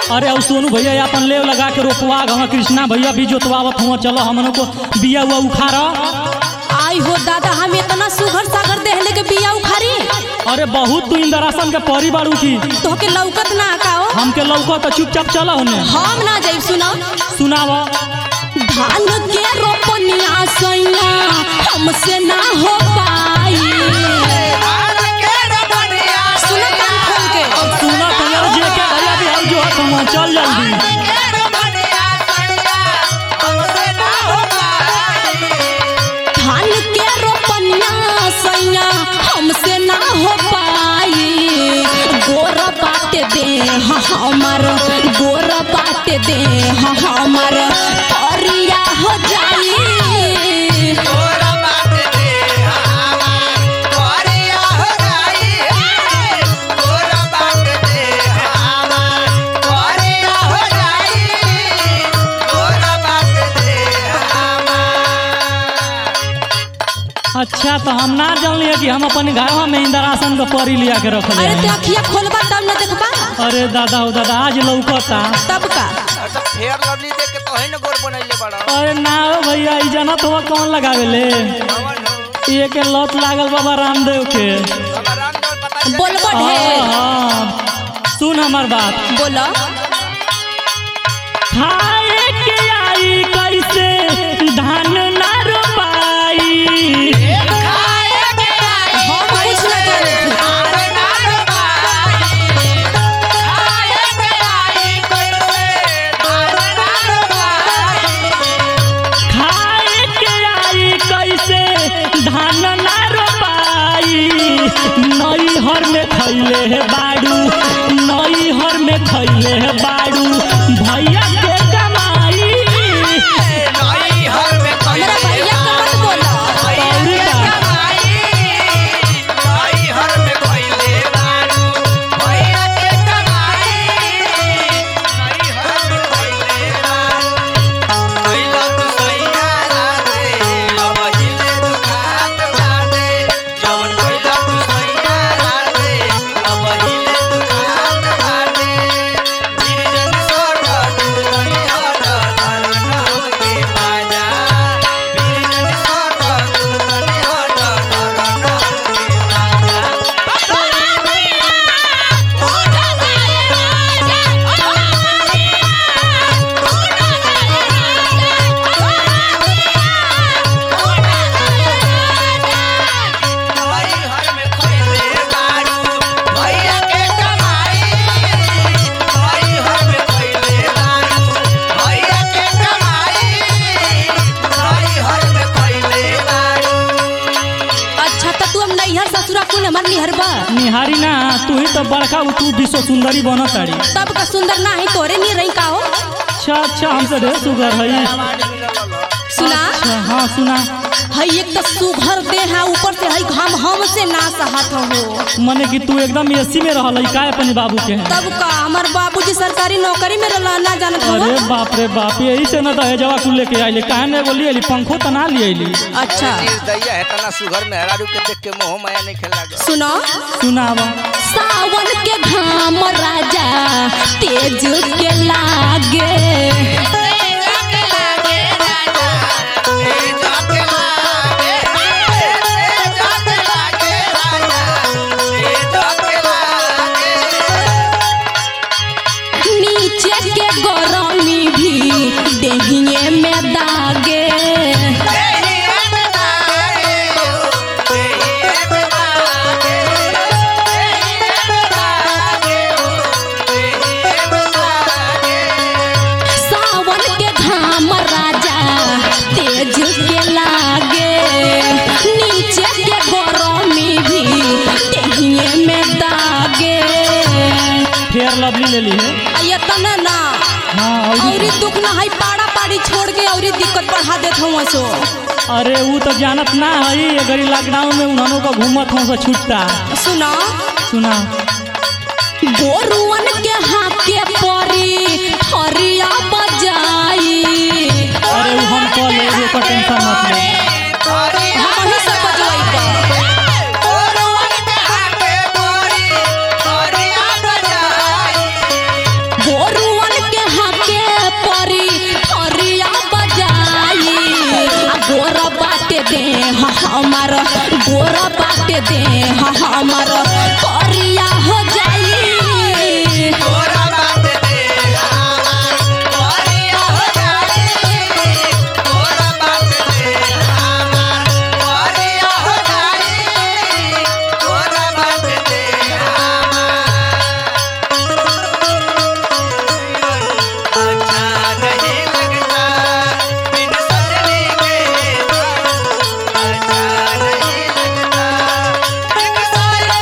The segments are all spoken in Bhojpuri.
अरे और सोनू भैया अपन लेव लगा के रोपवा हम कृष्णा भैया भी जोतवावत हुआ चलो हमन को बिया हुआ उखाड़ा आई हो दादा हम इतना सुघर सागर देहले के बिया उखारी अरे बहुत तू इंदरासन के परी बाड़ू की तोहके लौकत ना काओ हमके लौको तो चुपचाप चला होने हम ना जाई सुना सुनाव धान के रोपनिया सैया हमसे ना हो पाई सुनो कान खोल के सुना तो जे के भैया भी हम जो है तुम चल जल्दी धान के रोपनिया सैया हमसे ना हो पाई गोर बाटे दे हमर गोर बाटे दे हमर करिया हो जाई अच्छा तो हम ना जानलिए कि हम अपन घर में इंदरासन के परी लिया के रख अरे ते अखिया खोलबा तब न देखबा अरे दादा हो दादा आज लौकता तब का फेयर लवली देख के तो है ना गोर बनैले बड़ा अरे ना हो भैया ई जानत हो कौन लगावे ले हमन हो ये के लत लागल बाबा रामदेव के हमारा राम दौड़ पता चल बोलबो हाँ, ढेर हाँ। सुन हमार बात बोलो खाए के आई कैसे धान ना रोपाई हम कुछ ना करे खाए के आई कैसे धान ना रोपाई नई हर में खैले है बाड़ू नई हर में खैले है बाड़ू भैया के कमाई हमरा भैया के मत बोलो और का? अच्छा तो तू हम नैहर ससुरा कुल हमर निहर बा निहारी ना तू ही तो बड़का उ तू विश्व सुंदरी बन तारी तब का सुंदर ना है तोरे नहीं रही का हो अच्छा अच्छा हमसे ढेर सुगर है सुना अच्छा हाँ सुना हई एक तो सुघर दे है ऊपर से हई घाम हमसे ना सहत हो मने कि तू एकदम एसी में रहल का अपने बाबू के तब का हमार बाबूजी सरकारी नौकरी में रहला ना जानत हो अरे बाप रे बाप यही से ना दहेजवा कुल लेके आइले काहे ने बोली अली पंखो तो ना लिए अली अच्छा दैया है तना सुघर में हरारू के देख के मोह माया नहीं खेला सुनो सुनावा सावन के घाम राजा तेज के लागे नीचे के गरमी भी देहिए में दागे सावन के घाम राजा तेज के लागे नीचे के गरमी भी देहिए में दागे फेयर लवली ले ली है ये तना ना हाँ और औरी दुख ना है पाड़ा पाड़ी छोड़ के औरी दिक्कत बढ़ा देत हूँ सो अरे वो तो जानत ना है अगर ई लॉकडाउन में उन्होंने को घूमत हो से छुट्टा सुना सुना गोरुअन के हाथ के परी हरिया बजाई अरे वो हम कॉल ले को टेंशन मत ले हम ही सब बजवाई गोरुअन हमार गोरा बाटे दे हमार करिया हो जाई तोरा बात दे हमार करिया हो जाई तोरा बात दे हमार करिया हो जाई तोरा बात दे हमार अच्छा नहीं लगता बिन सजनी के अच्छा नहीं लगता एक सारी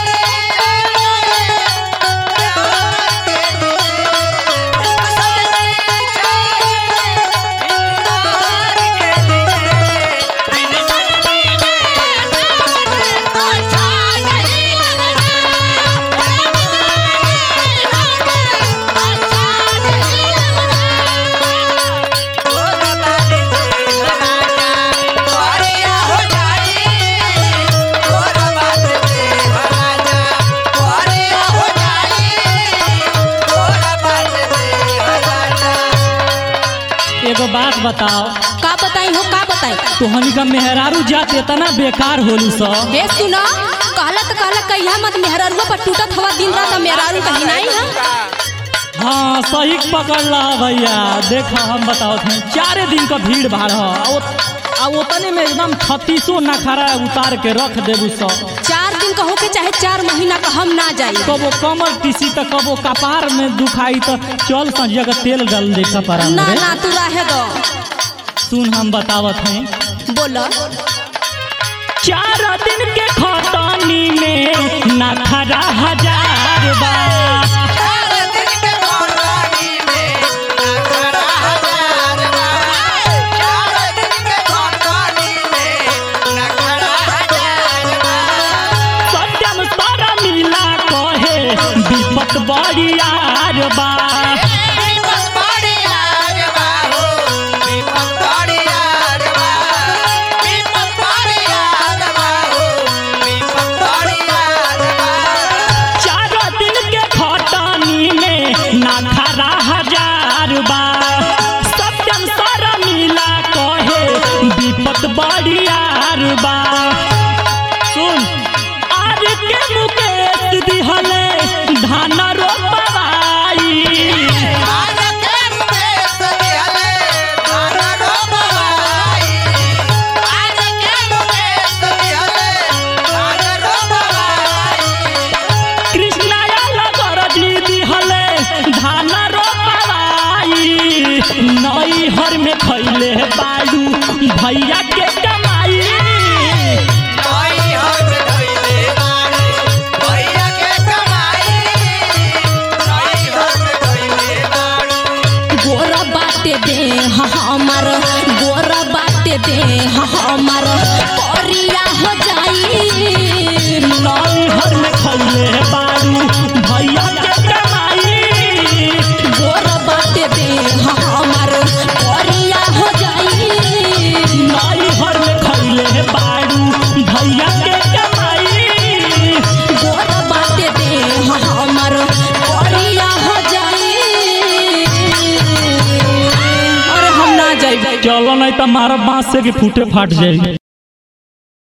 एगो बात बताओ का बताई हो का बताई तोहनी का मेहरारू जात इतना बेकार होली स हे सुना कहला तो कहला कहिया मत मेहरारुआ पर टूटत हवा दिन रात मेहरारू कहीं नहीं है हाँ सही पकड़ ला भैया देखा हम बताओ थे चारे दिन का भीड़ भाड़ ह आ वो- आ ओतने में एकदम छत्तीसो नखरा उतार के रख देबू सब चार दिन का होके चाहे चार महीना का हम ना जाई कबो कमर टीसी तो कबो कपार में दुखाई तो चल संजिया का तेल डाल दे कपड़ा ना में ना तू रहे दो सुन हम बतावत हैं बोलो चार दिन के खतनी में नखरा हजार बा सत्यम सारा मिला कहे विपत बड़ी यार बा चार दिन के खतनी में नखरा हजार बा सत्यम सारा मिला कहे विपत बड़ी यार बा सुन आज के मुकेश दिहले धान रोपवाई कृष्णाया लगर दीदी हले धान रोपवाई नई हर में खैले बाड़ू भैया के कमाई गोरा बाटे दे हमार गोरा बाटे दे हमार करिया हो जाई नई हर में खैले बाड़ू भैया के कमाई गोरा बाटे दे हमार करिया हो जाई नई हर में खैले बाड़ू भैया के कमाई गोरा बाटे दे हमार करिया हो जाई अरे हम ना जाई चलो नहीं तो मारा बांस से के फूटे फाट जाए